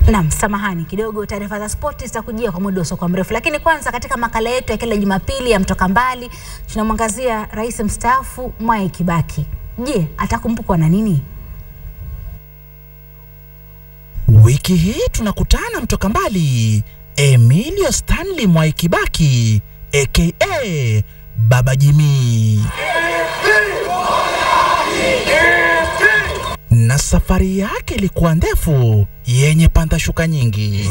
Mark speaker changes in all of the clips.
Speaker 1: Naam, samahani kidogo, taarifa za spoti zitakujia kwa muda usiokuwa mrefu, lakini kwanza, katika makala yetu ya kila Jumapili ya Mtoka Mbali tunamwangazia rais mstaafu Mwai Kibaki. Je, atakumbukwa na nini?
Speaker 2: Wiki hii tunakutana Mtoka Mbali, Emilio Stanley Mwai Kibaki aka Baba Jimmy na safari yake ilikuwa ndefu yenye panda shuka nyingi.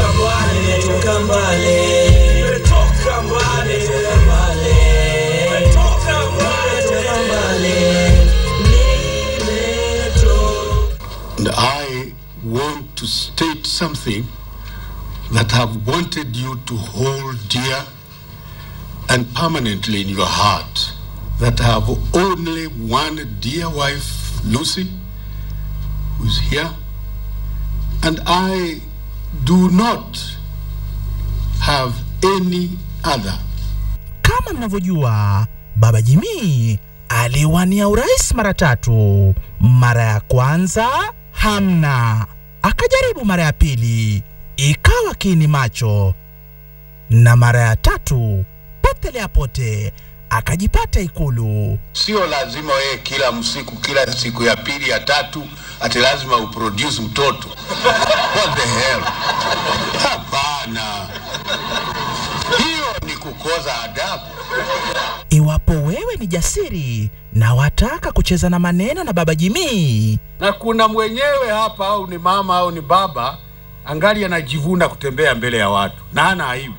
Speaker 3: And I want to state something that I've wanted you to hold dear and permanently in your heart. That I have only one dear wife, Lucy, who's here, and I do not have any other.
Speaker 2: Kama mnavyojua, Baba Jimmy aliwania urais mara tatu. Mara ya kwanza hamna, akajaribu mara ya pili ikawa kiini macho, na mara ya tatu potelea pote akajipata Ikulu.
Speaker 3: Sio lazima wewe kila msiku, kila siku ya pili ya tatu, ati lazima uproduce mtoto. What the hell? Hapana, hiyo ni kukoza adabu.
Speaker 2: Iwapo wewe ni jasiri na wataka kucheza na maneno na Baba Jimmy,
Speaker 4: na kuna mwenyewe hapa, au ni mama au ni baba, angali anajivuna kutembea mbele ya watu na hana aibu.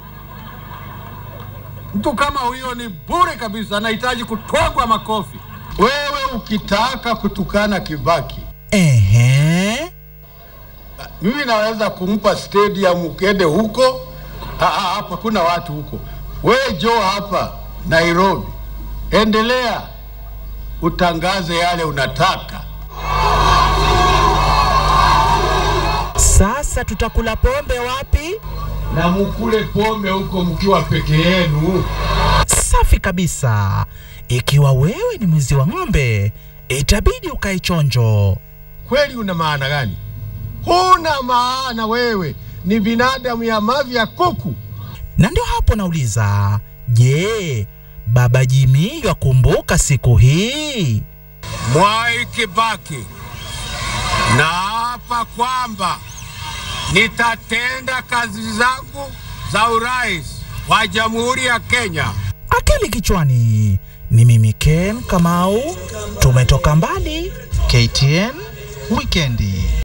Speaker 4: Mtu kama huyo ni bure kabisa, anahitaji kutwagwa makofi. Wewe ukitaka kutukana Kibaki,
Speaker 2: ehe,
Speaker 4: mimi naweza kumpa stadium ukende huko. Ah, ah, Hapa kuna watu huko. Wewe jo hapa Nairobi, endelea utangaze yale unataka.
Speaker 2: sasa tutakula pombe wapi?
Speaker 4: na mukule pombe huko mkiwa peke yenu.
Speaker 2: Safi kabisa. Ikiwa wewe ni mwizi wa ng'ombe, itabidi ukae chonjo.
Speaker 4: Kweli una maana gani? Huna maana, wewe ni binadamu ya mavi ya kuku.
Speaker 2: Na ndio hapo nauliza, je, Baba Jimmy yakumbuka siku hii?
Speaker 4: Mwai Kibaki, naapa kwamba nitatenda kazi zangu za urais wa Jamhuri ya Kenya
Speaker 2: Akili kichwani. Ni mimi Ken Kamau, tumetoka mbali. KTN Wikendi.